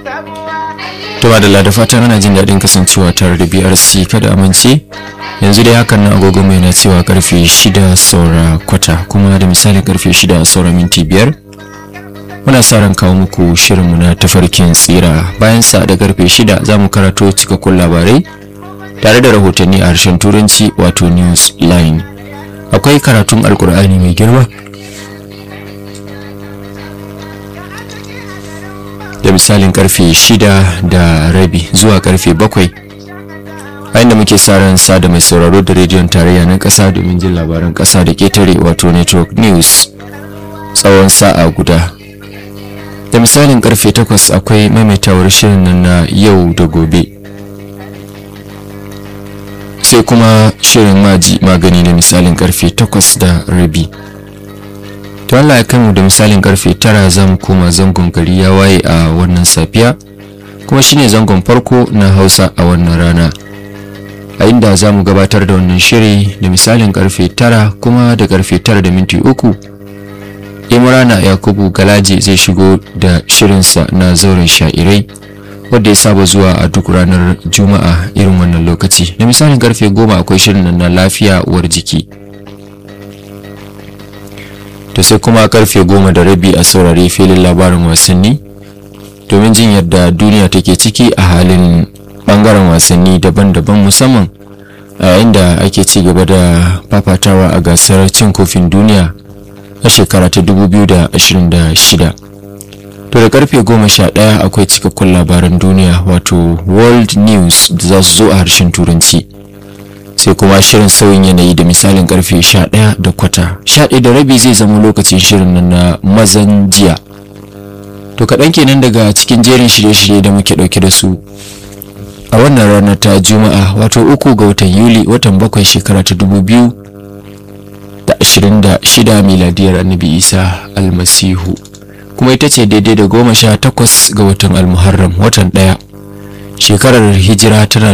to da da fatan ana jin daɗin kasancewa tare da brc kada amince yanzu dai hakan na agogo mai na cewa karfe 6 saura kwata kuma da misalin karfe 6 saura minti biyar muna sa ran kawo muku shirinmu na tafarkin tsira bayan sa da karfe 6 za mu karato cikakkun labarai tare da rahotanni a harshen turanci wato news line akwai karatun alkur'ani mai girma da misalin karfe shida da rabi zuwa karfe bakwai a inda muke sa ran sada mai sauraro da rediyon tarayya na kasa domin jin labaran kasa da ketare wato network news tsawon sa'a guda da misalin karfe takwas akwai maimaitawar shirin nan na yau da gobe sai kuma shirin maji magani da misalin karfe takwas da rabi to Allah ya kai mu da misalin karfe tara za mu koma zangon gari ya waye a wannan safiya kuma shine zangon farko na hausa a wannan rana a inda za mu gabatar da wannan shiri da misalin karfe tara kuma da karfe tara da minti uku imrana yakubu galaji zai shigo da shirinsa na zauren sha'irai wadda ya saba zuwa a duk ranar juma'a irin wannan lokaci da misalin karfe goma akwai shirin na lafiya uwar jiki to sai kuma karfe goma da rabi a saurari filin labarin wasanni domin jin yadda duniya take ciki a halin bangaren wasanni daban-daban musamman a yayin da ake ci gaba da fafatawa a gasar cin kofin duniya a shekara ta 2026 to da karfe goma sha ɗaya akwai cikakkun labaran duniya wato world news da za su zo a harshen turanci sai kuma shirin sauyin yanayi da misalin karfe 11 da kwata 11 da rabi zai zama lokacin shirin nan na mazan jiya to kaɗan kenan daga cikin jerin shirye-shirye da muke ɗauke da su a wannan ranar ta juma'a wato uku ga watan yuli watan bakwai shekara ta dubu biyu da ashirin da shida miladiyar annabi isa almasihu kuma ita ce daidai da goma sha takwas ga watan almuharram watan ɗaya shekarar hijira tana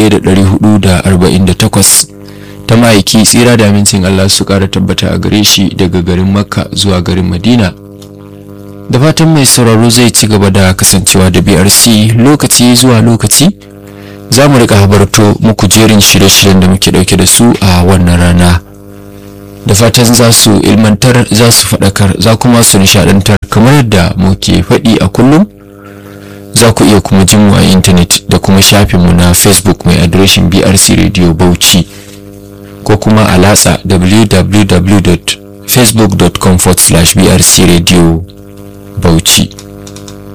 1448 ta ma'aiki tsira da amincin Allah su kara tabbata a gare shi daga garin makka zuwa garin madina da fatan mai sauraro zai ci gaba da kasancewa da brc lokaci zuwa lokaci za mu rika habarto muku jerin shirye-shiryen da muke dauke da su a wannan rana da fatan za su ilmantar za su faɗakar za kuma su nishadantar kamar yadda muke faɗi a kullum za ku iya kuma jin mu a intanet da kuma shafinmu na facebook mai adireshin brc radio bauchi ko kuma a latsa www.facebook.com/brc radio bauchi